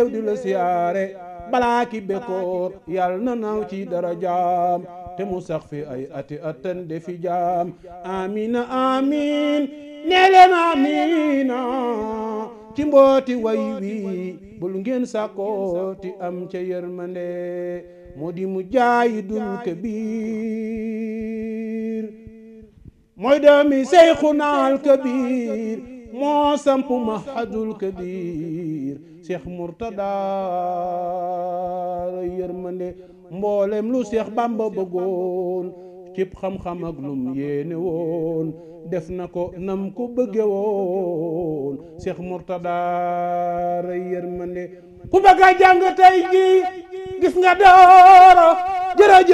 réew di la siyaare balaa ki bekkoor yàlla na naaw ci dara jaam te mu sax fi ay ati atan de fi jaam amina amin nee leen amina ci mbooti way wi bul ngeen sàkkooti am ca yërmande moo di mu jaayidul kabir mooy doomi seyxunaal kabir moo samp mahadul kabir cheikh murtada yërmande mboolem lu cheikh bamba bëggoon cib xam-xam ak lum yéene woon def na ko nam ko bëgge woon cheikh murtada yërmande ku bëgg a jàng tey ji gis nga dooro jërëjëf